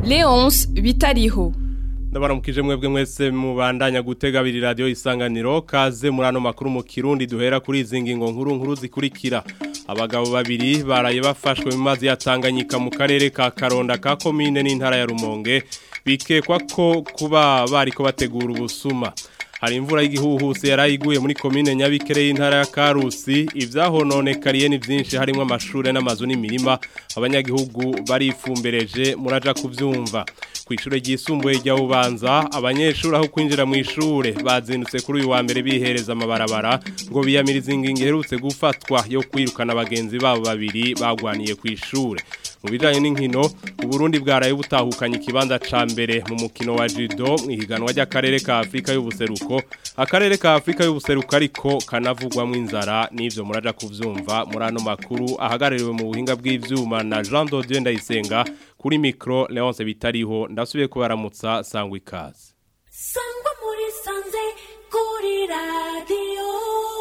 Leonce Bitariho ndabaramukije mwebwe mwese mubandanya gutega abiri radio isanganiro kaze muri ano makuru mu kirundi duhera kuri izi ngingo nkuru nkuru zikurikira abagabo babiri baraye bafashwe mu mazi ya Tanganyika mu karere ka Karonda ka komine n'intara ya Rumonge bikekwa ko kuba bariko bategura ubusuma hari imvura y'igihuhusi yarayiguye muri komine nyabikere y'intara ya Karusi ivyahononekariye ni vyinshi harimo amashure n'amazu n'imirima abanyagihugu barifumbereje muraja kuvyumva kw'ishure ryisumbuye rya Bubanza abanyeshuri aho kwinjira mu ishure bazindutse kuri uyu wa mbere bihereza amabarabara ngo biyamiriza ingingo iherutse gufatwa yo kwirukana abagenzi babo babiri bagwaniye ku ishure mu bijanye n'inkino uburundi bwaraye butahukanye ikibanza ca mbere mu mukino wa judo mu ihiganwa ry'akarere ka Afrika y'ubuseruko akarere ka Afrika y'ubuseruko ariko kanavugwamo inzara n'ivyo muraja kuvyumva muri ano makuru ahagarariwe mu buhinga bw'ivyuma na Jean Dodieu Ndayisenga kuri micro Leonce bitariho ndasubiye kubaramutsa sangwa ikaze sangwa muri sanze kuri radio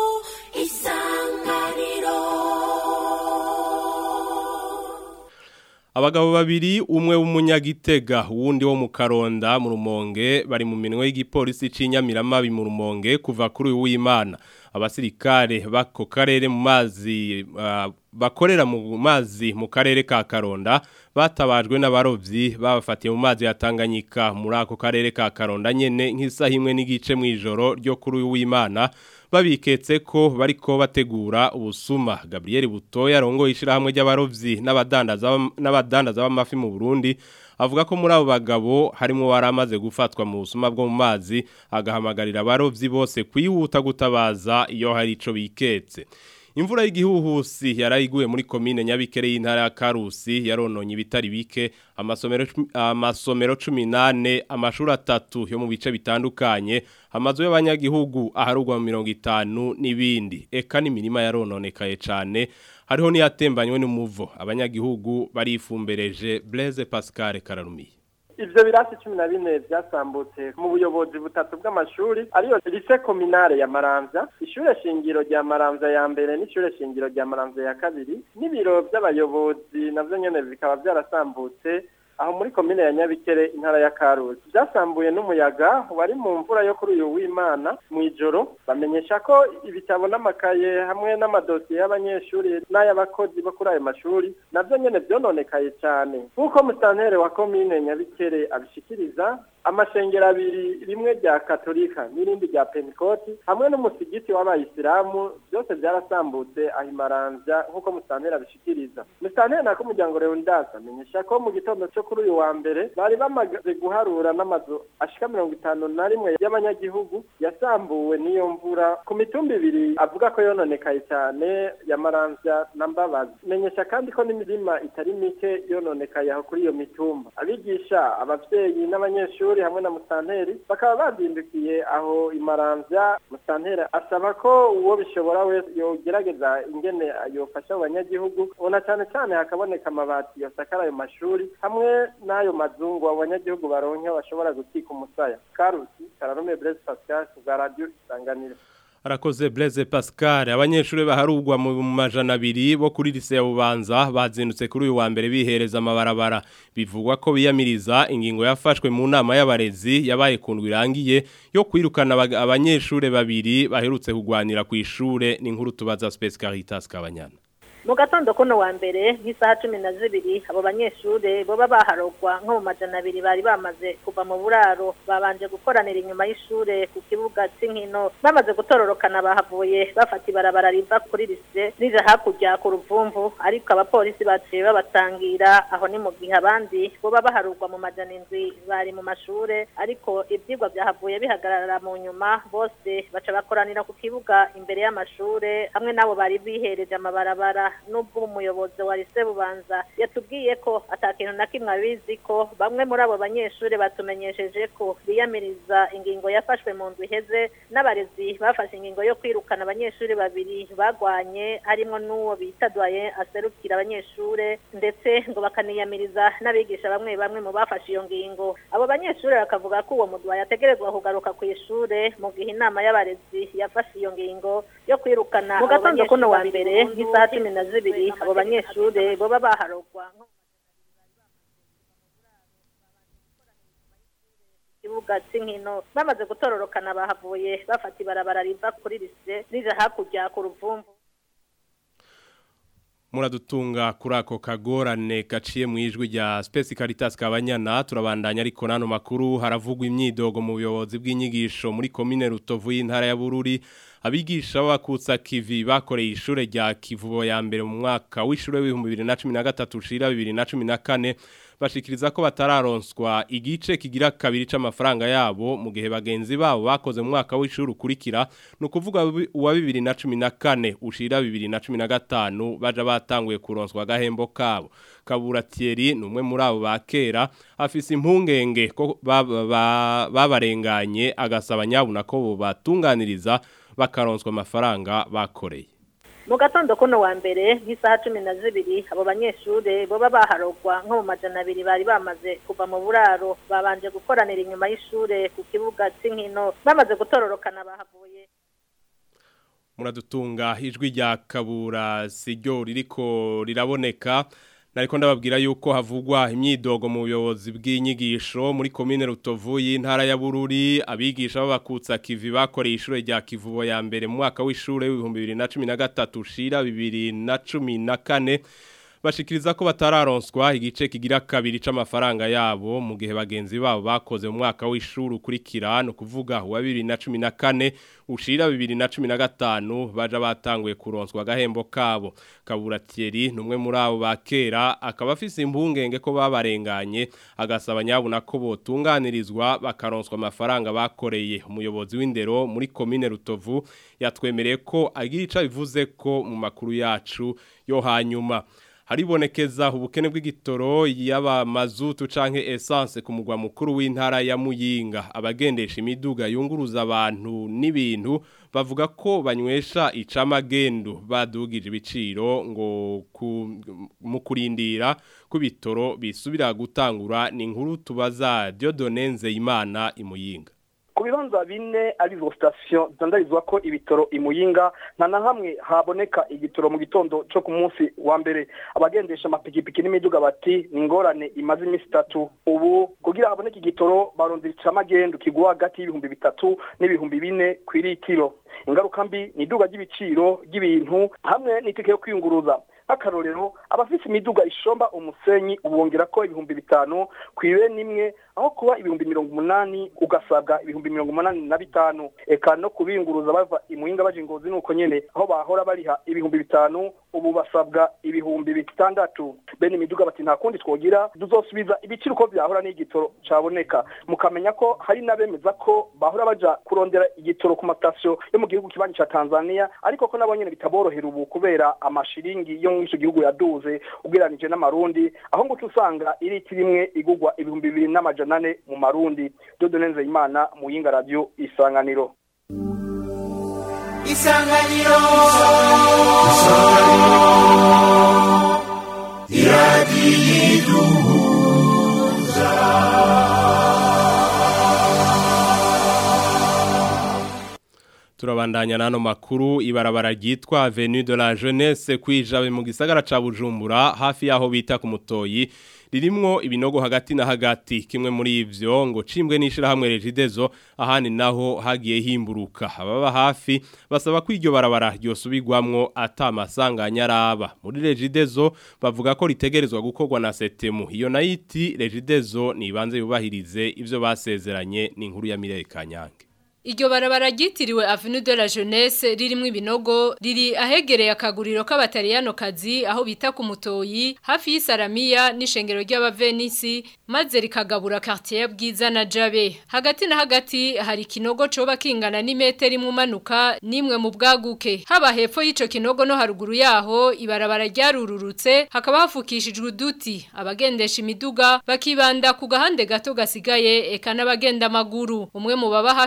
isanganiro Abagabo babiri umwe w'umunyagitega wundi wo mu Karonda mu Rumonge bari mu minwe y'igipolisi c'inyamiramabi mu Rumonge kuva kuri uyu w'Imana abasirikare bako karere mu mazi uh, bakorera mu mazi mu karere ka Karonda batabajwe n'abarovyi babafatiye mu mazi ya Tanganyika muri ako karere ka Karonda nyene nk'isaha imwe n'igice mu ijoro ryo kuri uyu w'Imana babiketse ko bariko bategura ubusuma Gabriel Butoya rongo ishirahamwe ry'abarovyi n'abadandaza n'abadandaza b'amafi mu Burundi avuga ko muri abo bagabo harimo waramaze gufatwa mu busuma bwo mu mazi agahamagarira abarovyi bose kwihuta gutabaza iyo hari ico biketse Imvura y'igihuhusi yarayiguye muri komine nyabikere y'intara ya Karusi yarononye ibitari bike amasomero amasomero 18 amashuri atatu yo mu bice bitandukanye amazu y'abanyagihugu aharugwa mu 50 n'ibindi eka n'imirima yarononekaye cyane hariho niyatembanywe n'umuvo abanyagihugu barifumbereje Blaise Pascal Kararumiye ivyo birasi cumi na bine vyasambutse mu buyobozi butatu bw'amashuri ariyo lise kominare ya maramvya ishure shingiro rya maramvya ya mbere n'ishure shingiro rya maramvya ya kabiri n'ibiro vy'abayobozi navyo nyene bikaba vyarasambutse aho muri komine ya Nyabikere intara ya Karusi byasambuye n'umuyaga wari mu mvura yo kuri uyu w'Imana mu ijoro bamenyesha ko ibitabo n'amakaye hamwe n'amadosiye y'abanyeshuri n'ay'abakozi bo kuri ayo mashuri navyo nyene vyononekaye cyane nk'uko musantere wa komine Nyabikere abishikiriza amashengero abiri rimwe rya katolika n'irindi rya pentikoti hamwe n'umusigiti w'abayisilamu byose byarasambutse aho imaramvya nk'uko musantera abishikiriza musantera nako umuryango leonidas amenyesha ko mu gitondo cyo kuri uyu wa mbere bari bamaze guharura n'amazu ashika mirongo itanu na rimwe y'abanyagihugu yasambuwe n'iyo mvura ku mitumba ibiri avuga ko yononekaye cyane ya maramvya na mbabazi menyesha kandi ko n'imirima itari mike yononekaye aho kuri iyo mitumba abigisha abavyeyi n'abanyeshuri hamwe na musanteri bakaba bazindukiye aho imaramvya musanteri asaba ko uwo bishobora wese yogerageza ingene yofasha abanyagihugu ubona cyane cyane hakaboneka amabati yosakara ayo mashuri hamwe n'ayo mazungu abanyagihugu baronke bashobora gukika umusaya karusi kararume Blaise Pascal bwa radio isanganiro Arakoze Blaise Pascal abanyeshuri baharugwa mu majana abiri bo kuri lise ya Bubanza bazindutse kuri uyu wa mbere bihereza amabarabara bivugwa ko biyamiriza ingingo yafashwe mu nama y'abarezi yabaye kundwa irangiye yo kwirukana abanyeshuri babiri baherutse kugwanira ku ishure n'inkuru tubaza Space Caritas kabanyana mu gatondo kuno wa mbere nk'isaha cumi na zibiri abo banyeshure boba baharogwa nko mu majana abiri bari bamaze kuva mu buraro babanje gukoranira inyuma y'ishure ku kibuga c'inkino bamaze gutororokana bahavuye bafata ibarabara riva kuri lise rija hakurya ku ruvumvu ariko abapolisi baciye babatangira aho ni mu gihe abandi boba baharugwa mu majana indwi bari mu mashure ariko ivyigwa vyahavuye bihagarara mu nyuma bose baca bakoranira ku kibuga imbere y'amashure hamwe n'abo bari bihereje amabarabara nubwo umuyobozi wa lise bubanza yatubwiye ko atakintu na kimwe abizi ko bamwe muri abo banyeshuri batumenyesheje ko biyamiriza ingingo yafashwe mu ndwi iheze n'abarezi bafashe ingingo yo kwirukana abanyeshuri babiri bagwanye harimo n'uwo bita doye aserukira abanyeshuri ndetse ngo bakaniyamiriza n'abigisha bamwe bamwe mu bafashe iyo ngingo abo banyeshuri bakavuga ko uwo mudwayi ategerezwa kugaruka ku ishure mu gihe inama y'abarezi yafashe iyo ngingo yo kwirukana mu gatondo kuno wa mbere nk'isaha cumi na zibiri abo banyeshuri boba baharogwa kibuga c'inkino bamaze gutororokana bahavuye bafata ibarabara riva kuri lise rija hakurya ku ruvumvu muradutunga kuri ako kagorane gaciye mu ijwi rya Space Caritas kabanyana turabandanya ariko nano makuru haravugwa imyidogo mu buyobozi bw'inyigisho muri commune Rutovu y'intara ya Bururi abigisha bakutsa kivi bakoreye ishure rya Kivubo ya mbere mu mwaka w'ishure w'ibihumbi 2013 ushira 2014 bashikiriza ko batararonswa igice kigira kabiri c'amafaranga yabo mu gihe bagenzi babo bakoze mu mwaka w'ishuri ukurikira no kuvuga uwa 2014 ushira 2015 baja batanguye kuronswa gahembo kabo Kabura Thierry numwe muri abo bakera afise impungenge ko babarenganye agasaba nyabuna ko batunganiriza bakaronswa amafaranga bakoreye mu gatondo kuno wa mbere nk'isaha cumi na zibiri abo banyeshure boba baharogwa nko mu majana abiri bari bamaze kuva mu buraro babanje gukoranira inyuma y'ishure ku kibuga c'inkino bamaze gutororokana bahavuye muradutunga ijwi rya kabura siryo ririko riraboneka nariko ndababwira yuko havugwa imyidogo mu buyobozi bw'inyigisho muri komine Rutovu y'intara ya Bururi abigisha babakutsa kivi bakoreye ishure rya Kivubo ya mbere mu mwaka w'ishure w'ibihumbi 2013 ushira 2014 bashikiriza ko batararonswa igice kigira kabiri c'amafaranga yabo mu gihe bagenzi babo bakoze mu mwaka w'ishuri ukurikira no kuvuga wa 2014 ushira 2015 baja batanguye kuronswa gahembo kabo kabura Thierry numwe muri abo bakera akaba afise impungenge ko babarenganye agasaba nyabuna ko botunganirizwa bakaronswa amafaranga bakoreye umuyobozi w'indero muri commune Rutovu yatwemereye ko agira ica bivuze ko mu makuru yacu yo hanyuma haribonekeza ubukene bw'igitoro yaba mazutu canke essence ku mugwa mukuru w'intara ya Muyinga abagendesha imiduga yunguruza abantu n'ibintu bavuga ko banywesha icamagendo badugije ibiciro ngo mu kurindira ku bitoro bisubira gutangura ni inkuru tubaza Dieudonne Nzeyimana imuyinga ku bibanza bine arizo sitasiyo zandarizwa ko ibitoro imuyinga nta na hamwe haboneka igitoro mu gitondo cyo ku munsi wa mbere abagendesha amapikipiki n'imiduga bati ni ingorane imaze iminsi itatu ubu kugira haboneke igitoro barondera icamagendo kigwa hagati y'ibihumbi bitatu n'ibihumbi bine ku iritiro ingaruka mbi ni iduga ry'ibiciro ry'ibintu hamwe n'itike yo kwiyunguruza nk'akarorero abafite imiduga ishomba umusenyi ubongera ko ibihumbi bitanu ku ibe nimwe aho kuba ibihumbi mirongo umunani ugasabwa ibihumbi mirongo umunani na bitanu eka no kubinguruza bava imuhinga baje ingozi nuko nyene aho bahora bariha ibihumbi bitanu ubu basabwa ibihumbi bitandatu bene imiduga bati nta kundi twogira tuzosubiza ibiciro uko vyahora n'igitoro caboneka mukamenya ko hari n'abemeza ko bahora baja kurondera igitoro ku matasiyo yo mu gihugu kibanyi ca Tanzania ariko ko nabo nyene bitaborohera ubu kubera amashiringi yo mu ico gihugu yaduze ugereranije n'amarundi aho ngo usanga iriti rimwe igugwa ibihumbi bibiri n'amajana ane mu marundi dodo nenze imana mu yinga radio isanganiro isanganiro turabandanya nano makuru ibarabara ryitwa Avenue de la Jeunesse kwijabe mu gisagara ca Bujumbura hafi yaho bita ku mutoyi ririmwo ibinogo hagati na hagati kimwe muri ivyo ngo cimbwe nishira hamwe regidezo ahani naho hagiye himburuka ababa hafi basaba ko iryo barabara ryosubirwamwo atamasanganya araba muri regidezo bavuga ko ritegerezwa gukorwa na setemu iyo nayiti regidezo nibanze yubahirize ivyo basezeranye ni inkuru ya Mireye Kanyange Iryo barabara ryitiriwe Avenue de la Jeunesse ririmo ibinogo riri ahegereye akaguriro k'abatariyano kazi aho bita ku mutoyi hafi y'Isalamiya n'ishengero ry'abavenisi maze rikagabura quartier bwiza na Jabe hagati na hagati hari kinogo coba kingana n'imetero imwe umanuka nimwe mu bwaguke haba hepfo y'ico kinogo no haruguru yaho ibarabara ryarururutse hakaba hafukishijwe uduti abagendesha imiduga bakibanda ku gahande gato gasigaye eka n'abagenda amaguru umwe mu baba hafi yo ngaho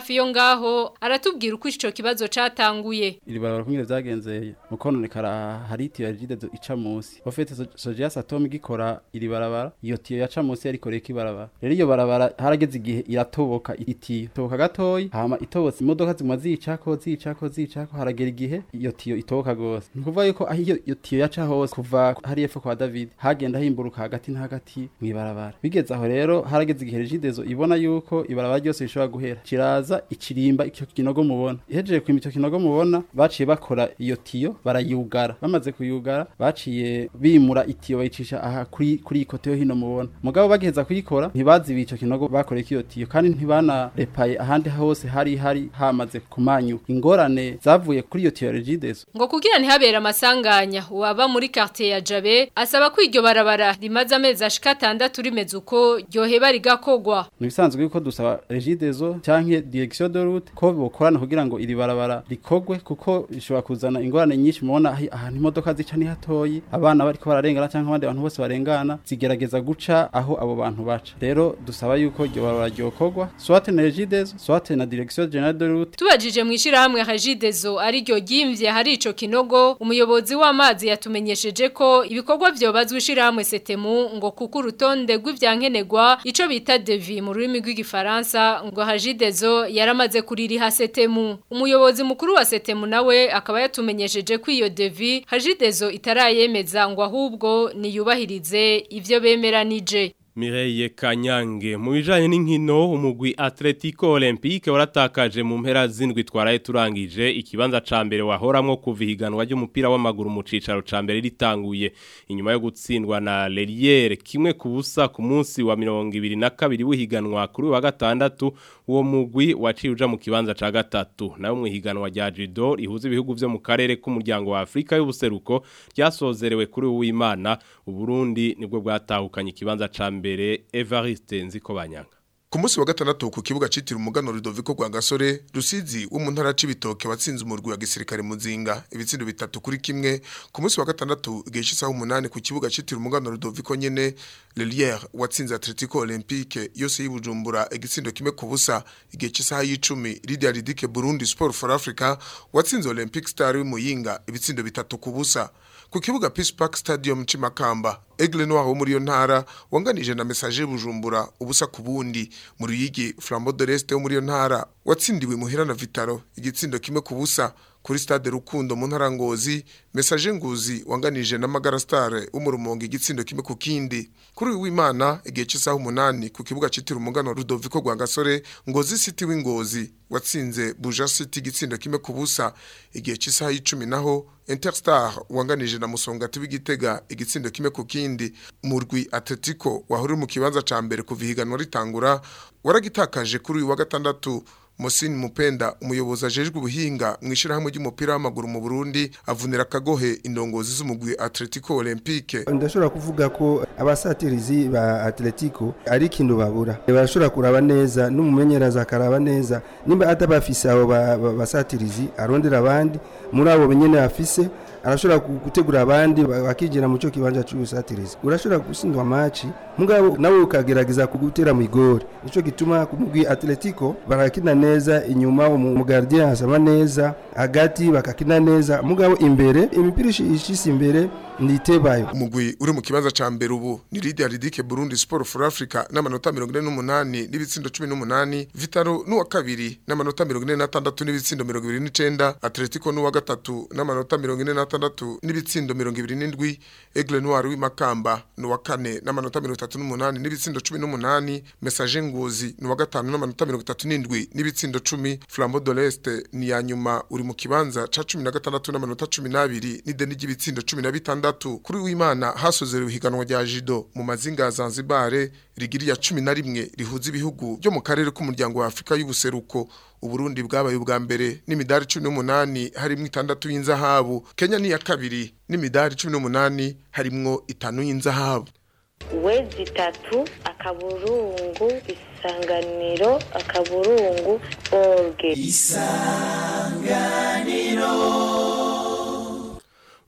ngaho aratubwira uko ico kibazo catanguye iri barabara kumwe vyagenze mu kononekara hari itiyo ya jide ica munsi ofete soja satome gikora iri barabara iyo tiyo yaca munsi yarikoreye ibarabara rero iyo barabara harageze igihe iratoboka itiyo toboka gatoyi hama itobotse imodoka zimwa zicako zicako zicako haragera igihe iyo tiyo itoboka gose ni kuvuga yuko aho iyo iyo tiyo yaca hose kuva hari epfo kwa David hagenda himburuka hagati na hagati mw'ibarabara bigeze aho rero harageze igihe regidezo ibona yuko ibarabara ryose rishobora guhera kiraza ikirimba icyo kinogo mubona ihejeje kwima icyo kinogo mubona baciye bakora iyo tiyo barayugara bamaze kuyugara baciye bimura itiyo bayicisha aha kuri kuri ikote yo hino mubona mugabo bagiheza kuyikora ntibazibiye icyo kinogo bakoreye iyo tiyo kandi ntibanarepaye ahandi hose hari hari hamaze kumanyu ingorane zavuye kuri iyo tiyo regidezo ngo kugira ntihabere amasanganya uwaba muri quartier ya Jabe asaba ko iryo barabara rimaze amezi ashika 6 rimeze uko ryoheba rigakogwa nibisanzwe yuko dusaba regidezo canke direction de route ko bokorana kugira ngo iri barabara rikogwe kuko rishobora kuzana ingorane nyinshi mubona ahi- ahantu imodoka zica ni hatoyi abana bariko bararengana canke abandi bantu bose barengana zigerageza guca aho abo bantu baca rero dusaba yuko iryo barabara ryokogwa soit na regidezo soit na direction generale de route Tubajije mwishira hamwe Hajidezo ari ryo gimvye hari ico kinogo umuyobozi w'amazi yatumenyesheje ko ibikorwa vyobazwa ishira hamwe Setemu ngo kuko urutonde rw'ivyankenegwa ico bita devi mu rurimi rw'igifaransa ngo Hajidezo yaramaze kuririha Setemu umuyobozi mukuru wa Setemu nawe akaba yatumenyesheje ko iyo devi Hajidezo itarayemeza ngo ahubwo niyubahirize ivyo bemeranije Mireille Kanyange mu bijanye n'inkino umugwi Atletico Olympique waratakaje mu mpera zindwi twaraye turangije ikibanza ca mbere wahoramwo kuva ihiganwa ry'umupira w'amaguru mu cicaro ca mbere ritanguye inyuma yo gutsindwa na Leliere kimwe ku busa ku munsi wa 22 w'ihiganwa kuri wa gatandatu uwo mugwi waciye uja mu kibanza ca gatatu nayo mu ihiganwa rya judo rihuza ibihugu vyo mu karere k'umuryango wa Afrika y'ubuseruko ryasozerewe kuri uwimana uburundi nibwo bwatahukanye ikibanza ca mbere Evariste Nzikobanyanga Ku munsi wa gatandatu ku kibuga citira umugano Rudoviko rwa Gasore Rusizi wo mu ntara c'ibitoke watsinze umurwi wa gisirikare muzinga ibitsindo bitatu kuri kimwe ku munsi wa gatandatu igihe cy'isaha umunani ku kibuga citira umugano Rudoviko nyene Lelière watsinze Atletico Olympique yose yibujumbura igitsindo kimwe ku busa igihe cy'isaha y'icumi Lydia Ridike Burundi Sport for Africa watsinze Olympic Star w'Imuyinga ibitsindo bitatu ku busa ku kibuga Peace Park Stadium Cimakamba Aigle Noir wo muri yo ntara wanganije na message Bujumbura ubusa ku bundi mu ruyigi Flambeau de l'Est wo muri yo ntara watsindiwe muhira na Vitaro igitsindo kimwe ku busa kuri stade Rukundo mu ntara Ngozi message Nguzi wanganije na Magara Star wo mu Rumonge igitsindo kimwe ku kindi kuri uyu w'Imana igihe cy'isaha umunani ku kibuga citira umugano Rudoviko rwa Gasore Ngozi City w'Ingozi watsinze Buja City igitsindo kimwe ku busa igihe cy'isaha y'icumi naho Interstar wanganije na Musongati w'Igitega igitsindo kimwe ku kindi murwi Atletico wahuri mu kibanza ca mbere kuva ihiganwa ritangura waragitakaje kuri uyu wa gatandatu Mosini Mupenda umuyobozi ajejwe ubuhinga mwishira hamwe ry'umupira w'amaguru mu Burundi avunira kagohe indongozi z'umugwi Atletico Olympique ndashobora kuvuga ko abasatirizi ba atletico ari ikintu babura barashobora kuraba neza n'umumenyereza akaraba neza nimba atabafise abo ba- ba- basatirizi arondera abandi muri abo benyene afise arashobora gu- gutegura abandi ba- bakigira mu cyo kibanza cy'ubusatirizi urashobora gutsindwa maci mugabo nawe ukagerageza kugutera mu igori nico gituma ku mugwi atletico barakina neza inyuma umu umu gardien asama neza hagati bakakina neza mugabo imbere imipira ishi- ishise imbere nitebayo umugwi uri mu kibanza ca mbere ubu ni Lydia Ridike Burundi Sport for Africa n'amanota 48 n'ibitsindo 18 Vitaro n'uwa kabiri n'amanota 46 n'ibitsindo 29 Atletico n'uwa gatatu n'amanota 46 n'ibitsindo 27 Aigle Noir w'imakamba n'uwa kane n'amanota 38 n'ibitsindo 18 Message Ngozi n'uwa gatanu n'amanota 37 n'ibitsindo 10 Flambeau de l'Est ni ya nyuma uri mu kibanza ca 16 n'amanota 12 n'ideni ry'ibitsindo 16 kuri w'Imana hasozerewe ihiganwa rya Jido mu mazinga ya Zanzibar rigiri ya 11 rihuza ibihugu byo mu karere k'umuryango wa Afrika y'ubuseruko Uburundi bwabaye ubwa mbere n'imidari 18 harimwo itandatu y'inzahabu Kenya ni ya kabiri n'imidari 18 harimwo itanu y'inzahabu wezi itatu akaburungu isanganiro akaburungu orge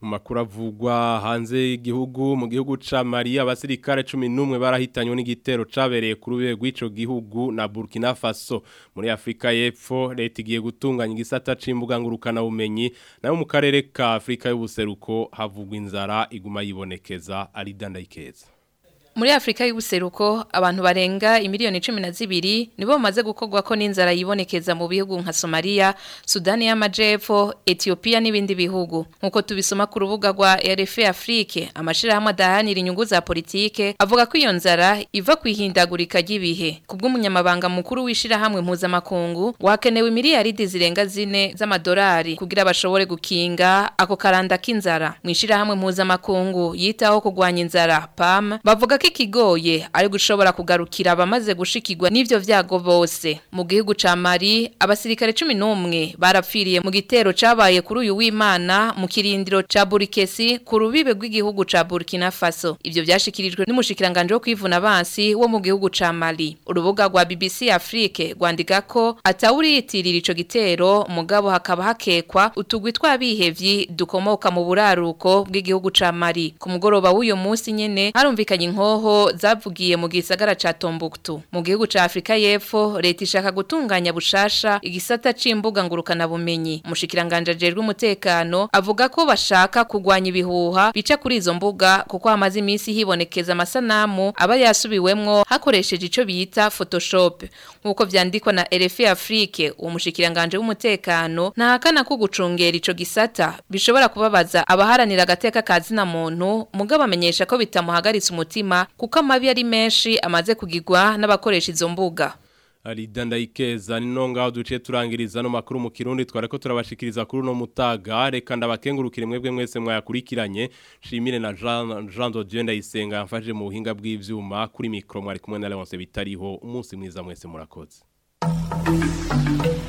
mu makuru avugwa hanze y'igihugu mu gihugu ca Mali abasirikare 11 barahitanywe n'igitero cabereye ku rube rw'ico gihugu na Burkina Faso muri Afrika y'Epfo leta igiye gutunganya igisata c'imbuga ngurukana bumenyi nayo mu karere ka Afrika y'ubuseruko havugwa inzara iguma yibonekeza ari dandayikeza Muri Afrika y'ubuseruko abantu barenga imiliyoni 12 nibo bamaze gukogwa ko n'inzara yibonekeza mu bihugu nka Somalia, Sudani y'Amajepfo, Ethiopia n'ibindi bihugu. Nkuko tubisoma ku rubuga rwa RFA Afrique, amashira hamwe adahanira inyungu za politike avuga ko iyo nzara iva kwihindagurika ry'ibihe. Kubw'umunyamabanga mukuru wishira hamwe impuza makungu, wakenewe miliyaridi zirenga zine z'amadolari kugira bashobore gukinga ako karanda k'inzara. Mwishira hamwe impuza makungu yitaho kugwanya inzara PAM bavuga ko ikigoye ari gushobora kugarukira abamaze gushikirwa n'ivyo vyago bose mu gihugu ca Mali abasirikare 11 barapfiriye mu gitero cabaye kuri uyu w'Imana mu kirindiro ca Burkesi ku rubibe rw'igihugu ca Burkina Faso ivyo vyashikirijwe n'umushikiranganje wo kwivuna abansi wo mu gihugu ca Mali urubuga rwa BBC Afrique rwandika ko atawuriyitirira ico gitero mugabo hakaba hakekwa utugwi tw'abihevyi dukomoka mu buraruko bw'igihugu ca Mali ku mugoroba w'uyo munsi nyene harumvikanye inko hoho zavugiye mu gisagara ca Tombuktu mu gihugu ca Afrika y'Epfo leta ishaka gutunganya bushasha igisata c'imbuga ngurukana bumenyi umushikiranganje ajejwe umutekano avuga ko bashaka kugwanya ibihuha bica kuri izo mbuga kuko hamaze iminsi hibonekeza amasanamu aba yasubiwemwo hakoresheje ico bita Photoshop nkuko vyandikwa na RFI Afrique uwo mushikiranganje w'umutekano ntahakana ko gucungera ico gisata bishobora kubabaza abaharanira agateka kazina muntu mugabo amenyesha ko bitamuhagaritse umutima kuko amabi ari menshi amaze kugirwa n'abakoresha izo mbuga ari dandayikeza ni nonga duce turangiriza no makuru mu kirundi twareko turabashikiriza kuri no mutaga reka ndabakengurukire mwebwe mwese mwayakurikiranye shimire na Jean Jean de Dieu ndayisenga yamfaje mu buhinga bw'ivyuma kuri micro mwari kumwe na Leonce bitariho umunsi mwiza mwese murakoze